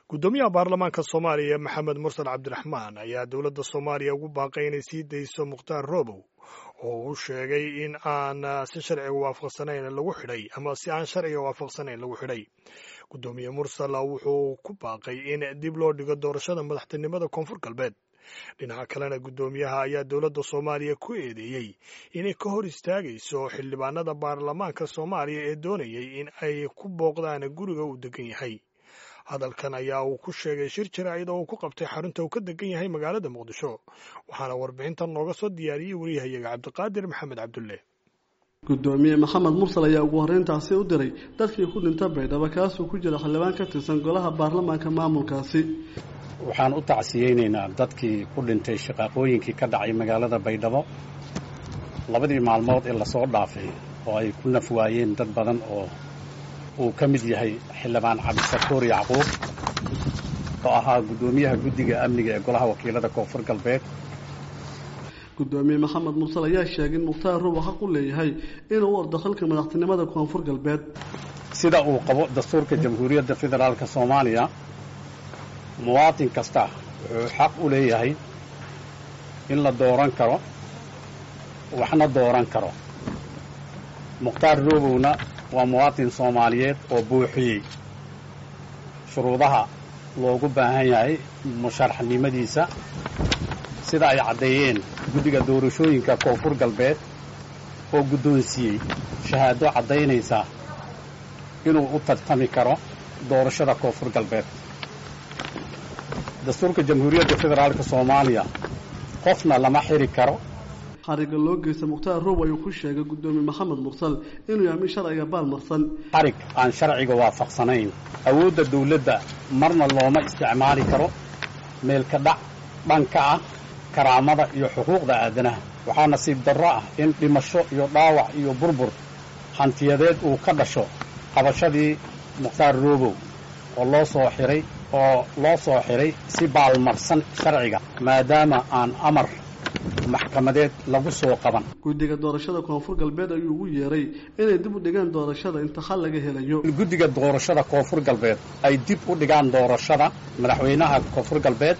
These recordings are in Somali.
guddoomiyaha baarlamaanka soomaaliya maxamed mursal cabdiraxmaan ayaa dowladda soomaaliya ugu baaqay inay sii dayso mukhtaar roobow oo uu sheegay in aan si sharciga waafaqsanayn lagu xidhay ama si aan sharciga waafaqsanayn lagu xidhay guddoomiye mursal wuxuu ku baaqay in dib loo dhigo doorashada madaxtinimada koonfur galbeed dhinaca kalena guddoomiyaha ayaa dowladda soomaaliya ku eedeeyey inay ka hor istaagayso xildhibaanada baarlamaanka soomaaliya ee doonayay in ay ku booqdaan guriga uu degan yahay hadalkan ayaa uu ku sheegay shir jaraa'id oo uu ku qabtay xarunta uu ka degan yahay magaalada muqdisho waxaana warbixintan nooga soo diyaariyey wariyahayaga cabdiqaadir maxamed cabdulle guddoomiye maxamed mursal ayaa ugu horreyntaasi u diray dadkii ku dhinta baydhabo kaasuu ku jira xildhibaan ka tirsan golaha baarlamaanka maamulkaasi waxaan u tacsiyeynaynaa dadkii ku dhintay shaqaaqooyinkii ka dhacay magaalada baydhabo labadii maalmood ee lasoo dhaafay oo ay ku naf waayeen dad badan oo uu ka mid yahay xildhibaan cabdisakuur yacquub oo ahaa guddoomiyaha guddiga amniga ee golaha wakiilada koonfur galbeed guddoomiye maxamed mursal ayaa sheegay in mukhtaar ruuba xaq u leeyahay inuu u ordo xilka madaxtinimada koonfur galbeed sida uu qabo dastuurka jamhuuriyadda federaalk soomaaliya muwaatin kasta wuxuu xaq u leeyahay in la dooran karo waxna dooran karo mukhtaar roobowna waa muwaatin soomaaliyeed oo buuxiyey shuruudaha loogu baahan yahay musharaxnimadiisa sida ay caddeeyeen guddiga doorashooyinka koonfur galbeed oo guddoonsiiyey shahaado caddaynaysa inuu u tartami karo doorashada koonfur galbeed dastuurka jamhuuriyadda federaalk soomaaliya qofna lama xiri karo xariga loo geysta mukhtaar roob ayuu ku sheegay guddoomiye maxamed mursal inuu yahay mid sharciga baalmarsan xarig aan sharciga waafaqsanayn awoodda dawladda marna looma isticmaali karo meelka dhac dhanka ah karaamada iyo xuquuqda aadanaha waxaa nasiib darro ah in dhimasho iyo dhaawac iyo burbur hantiyadeed uu ka dhasho qabashadii mukhtaar roobow oo loo soo xiray oo loo soo xiray si baalmarsan sharciga maadaama aan amar maxkamadeed lagu soo qaban guddiga doorashada koonfur galbeed ayuu ugu yeeray inay dib u dhigaan doorashada inta xal laga helayo guddiga doorashada koonfur galbeed ay dib u dhigaan doorashada madaxweynaha koonfur galbeed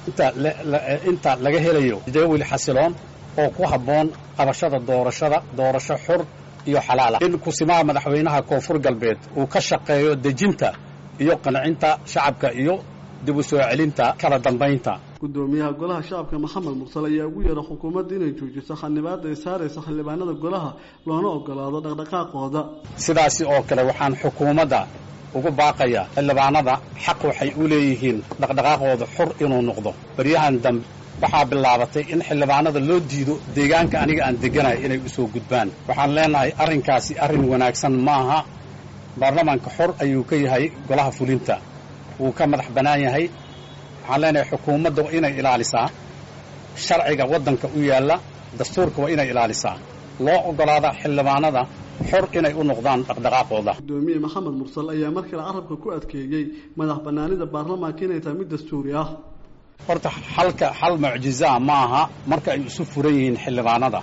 inta laga helayo jadawil xasiloon oo ku habboon qabashada doorashada doorasho xur iyo xalaala in kusimaha madaxweynaha koonfur galbeed uu ka shaqeeyo dejinta iyo qancinta shacabka iyo dib u soo celinta kala dambaynta guddoomiyaha golaha shacabka maxamed mursal ayaa ugu yeeray xukuumadda inay joojiso xanibaada ay saaraysa xildhibaanada golaha loona ogolaado dhaqdhaqaaqooda sidaasi oo kale waxaan xukuumadda ugu baaqayaa xildhibaanada xaq waxay u leeyihiin dhaqdhaqaaqooda xur inuu noqdo baryahan dambe waxaa bilaabatay in xildhibaanada loo diido deegaanka aniga aan deganahay inay u soo gudbaan waxaan leenahay arrinkaasi arrin wanaagsan maaha baarlamaanka xor ayuu ka yahay golaha fulinta wuu ka madax bannaan yahay waxaan leenahay xukuumadda waa inay ilaalisaa sharciga waddanka u yaalla dastuurka waa inay ilaalisaa loo ogolaada xildhibaanada xor inay u noqdaan dhaqdhaqaaqooda guddoomiye maxamed mursal ayaa mar kale carabka ku adkeeyey madax bannaanida baarlamaanka inay tahay mid dastuuri ah horta xalka xal mucjizaa ma aha marka ay isu furan yihiin xildhibaanada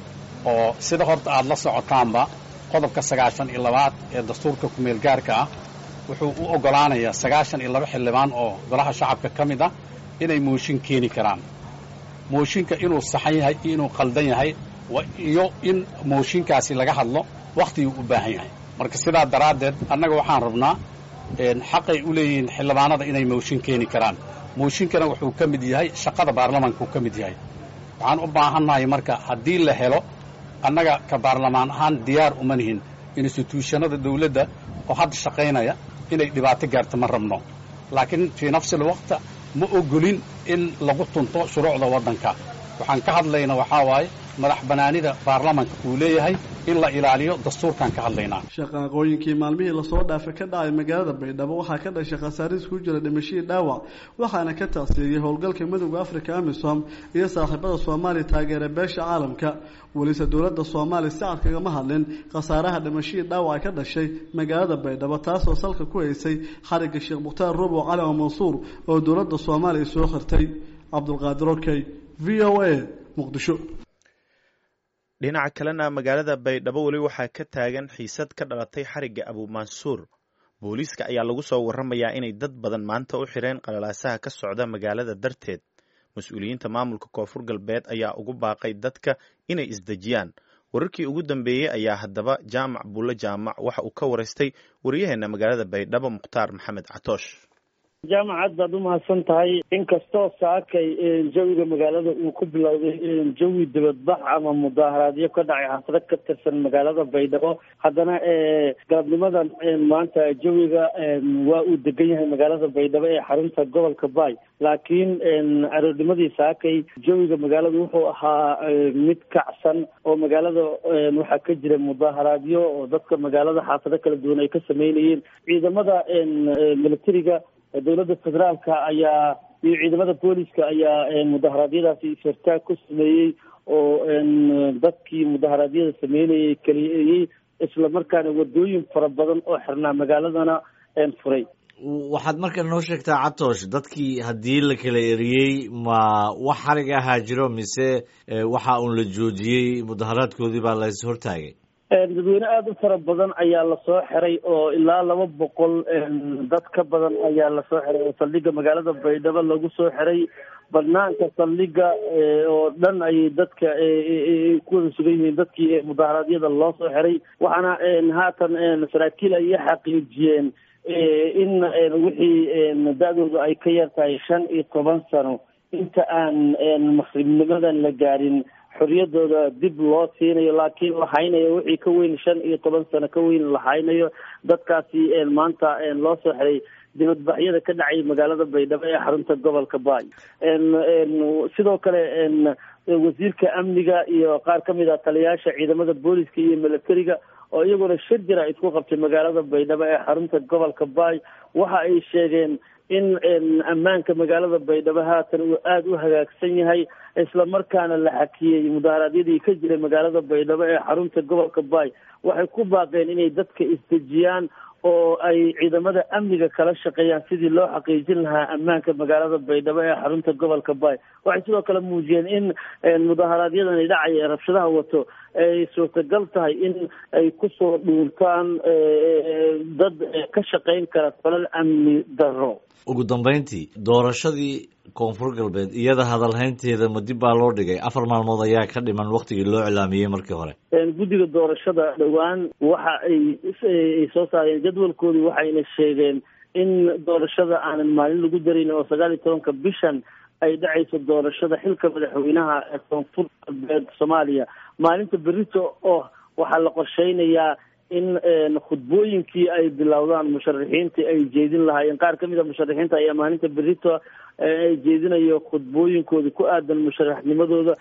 oo sida horta aada la socotaanba qodobka sagaashan iyo labaad ee dastuurka kumeel gaarka ah wuxuu u oggolaanayaa sagaashan iyo laba xildhibaan oo golaha shacabka ka mid ah inay mooshin keeni karaan mooshinka inuu saxan yahay iyo inuu qaldan yahay iyo in mooshinkaasi laga hadlo wakhtiguu u baahan yahay marka sidaa daraaddeed annaga waxaan rabnaa xaqay u leeyihiin xildhibaanada inay mooshin keeni karaan mooshinkana wuxuu ka mid yahay shaqada baarlamaanka uu ka mid yahay waxaan u baahannahay marka haddii la helo annaga ka baarlamaan ahaan diyaar uma nihin instituushanada dawladda oo hadda shaqaynaya inay dhibaato gaarto ma rabno laakiin fii nafsi alwaqta ma ogolin in lagu tunto shuruucda waddanka waxaan ka hadlayna waxaa waaye madax bannaanida baarlamaanka uu leeyahay in la ilaaliyo dastuurkaan ka hadlaynaa shaqaaqooyinkii maalmihii lasoo dhaafay ka dhacay magaalada baydhabo waxaa ka dhashay khasaaris ku jira dhimashadii dhaawac waxaana ka tacsiiyey howlgalka midooda africa amisom iyo saaxiibada soomaaliya taageera beesha caalamka welise dowladda soomaaliya si cad kagama hadlin khasaaraha dhimashadii dhaawaca ka dhashay magaalada baydhabo taasoo salka ku haysay xarigga sheekh mukhtaar rubow cali oo mansuur oo dowladda soomaaliya soo khirtay cabdulqaadir okey v o a muqdisho dhinaca kalena magaalada baydhabo weli waxaa ka taagan xiisad ka dhalatay xarigga abuumansuur booliiska ayaa lagu soo warramayaa inay dad badan maanta u xireen qalalaasaha ka socda magaalada darteed mas-uuliyiinta maamulka koonfur galbeed ayaa ugu baaqay dadka inay isdejiyaan wararkii ugu dambeeyey ayaa haddaba jaamac buulle jaamac waxa uu ka waraystay waryaheena magaalada baydhabo mukhtaar maxamed catoosh jaamacad baad umahadsan tahay inkastoo saakay jawiga magaalada uu ku bilowday jawi dibadbax ama mudaaharaadyo ka dhacay xaafado ka tirsan magaalada baydhabo haddana galabnimadan maanta jawiga waa uu degan yahay magaalada baydhabo ee xarunta gobolka baay laakiin aroornimadii saakay jawiga magaalada wuxuu ahaa mid kacsan oo magaalada waxaa ka jira mudaaharaadyo oo dadka magaalada xaafado kala duwan ay ka sameynayeen ciidamada militariga dowladda federaalka ayaa iyo ciidamada booliska ayaa mudaharaadyadaasi is-hortaag ku sameeyey oo dadkii mudaharaadyada sameynayay keliyeeyey isla markaana wadooyin fara badan oo xirnaa magaaladana furay waxaad marka noo sheegtaa catoosh dadkii haddii la kala eriyey ma wax xarig ahaa jiro mise waxa uun la joojiyey mudaharaadkoodii baa la is hortaagay dadweyne aada u fara badan ayaa lasoo xiray oo ilaa laba boqol dad ka badan ayaa lasoo xiray oo saldhiga magaalada baydhabo lagu soo xiray banaanka saldhiga oo dhan ayay dadka ku wada sugan yihiin dadkii mudaharaadyada loo soo xiray waxaana haatan saraakiil ay xaqiijiyeen in wixii da-doodu ay ka yar tahay shan iyo toban sano inta aan maqribnimadan la gaarin xoriyadooda dib loo siinayo laakiin la haynayo wixii ka weyn shan iyo toban sano ka weyn la haynayo dadkaasi maanta loo soo xiray dibadbaxyada ka dhacay magaalada baydhabo ee xarunta gobolka baay sidoo kale wasiirka amniga iyo qaar ka mid ah taliyayaasha ciidamada booliska iyo militariga oo iyaguna shir jira isku qabtay magaalada baydhabo ee xarunta gobolka baay waxa ay sheegeen in ammaanka magaalada baydhabo haatan uu aada u hagaagsan yahay isla markaana la xakiyey mudaharaadyadii ka jiray magaalada baydhabo ee xarunta gobolka baay waxay ku baaqeen inay dadka isdejiyaan oo ay ciidamada amniga kala shaqeeyaan sidii loo xaqiijin lahaa ammaanka magaalada baydhabo ee xarunta gobolka baay waxay sidoo kale muujiyeen in mudaharaadyadani dhacay ee rabshadaha wato ay suurtagal tahay in ay kusoo dhuuntaan dad ka shaqeyn kara falal amni darro ugu dambeyntii doorashadii koonfur galbeed iyada hadalhaynteeda ma dib baa loo dhigay afar maalmood ayaa ka dhiman waktigii loo cilaamiyey markii hore guddiga doorashada dhowaan waxa ay soo saareen jadwalkoodu waxayna sheegeen in doorashada aanan maalin lagu dareyn oo sagaal iyo tobanka bishan ay dhacayso doorashada xilka madaxweynaha ee koonfur galbeed soomaaliya maalinta berito oo waxaa la qorsheynayaa in khudbooyinkii ay bilowdaan musharaxiintii ay jeedin lahaayeen qaar ka mid a musharaxiinta ayaa maalinta berito ay jeedinayo khudbooyinkooda ku aadan musharaxnimadooda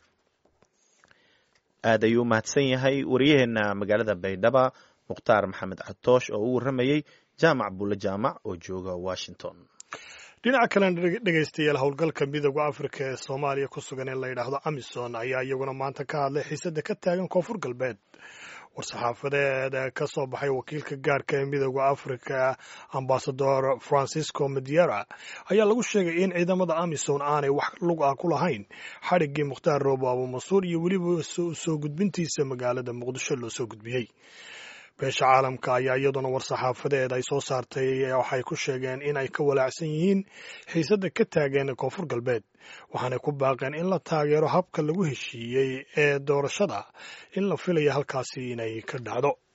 aad ayuu umahadsan yahay waryaheena magaalada baydhaba mukhtaar maxamed catoosh oo u warramayey jaamac bulle jaamac oo jooga washington dhinaca kalena dhegaystayaal howlgalka midooda afrika ee soomaaliya ku sugan ee la yidhaahdo amison ayaa iyaguna maanta ka hadlay xiisada ka taagan koonfur galbeed war-saxaafadeed ka soo baxay wakiilka gaarka ee midooda afrika ambasador francisco mediera ayaa lagu sheegay in ciidamada amison aanay wax lug ah ku lahayn xadhiggii mukhtaar roobo abumansuur iyo weliba soo gudbintiisa magaalada muqdisho loo soo gudbiyey beesha caalamka ayaa iyaduna war-saxaafadeed ay soo saartay waxay ku sheegeen in ay ka walaacsan yihiin xiisadda ka taageen koonfur galbeed waxaanay ku baaqeen in la taageero habka lagu heshiiyey ee doorashada in la filaya halkaasi inay ka dhacdo